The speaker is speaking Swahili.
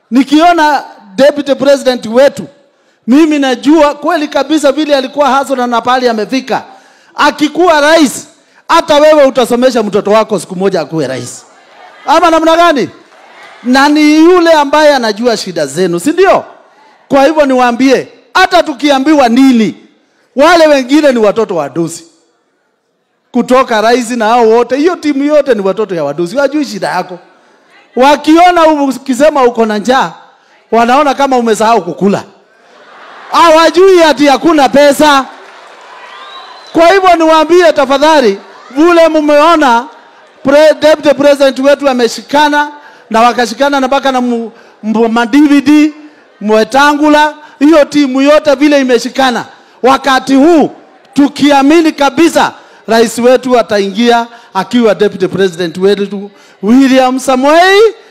nikiona deputy president wetu mimi najua kweli kabisa vile alikuwa hasona na pahali amefika akikuwa rais hata wewe utasomesha mtoto wako siku moja akuwe rais ama namna gani na ni yule ambaye anajua shida zenu si ndio kwa hivyo niwaambie hata tukiambiwa nini wale wengine ni watoto wa dosi kutoka rais na hao wote hiyo timu yote ni watoto ya wadosi wajui shida yako wakiona ukisema uko na njaa wanaona kama umesahau kukula hawajui ati hakuna pesa kwa hivyo niwaambie tafadhali vule mmeona pre, deputy president wetu ameshikana na wakashikana na mpaka na mu- mu- madvd mwetangula hiyo timu yote vile imeshikana wakati huu tukiamini kabisa rais wetu ataingia akiwa deputy president wetu william samoei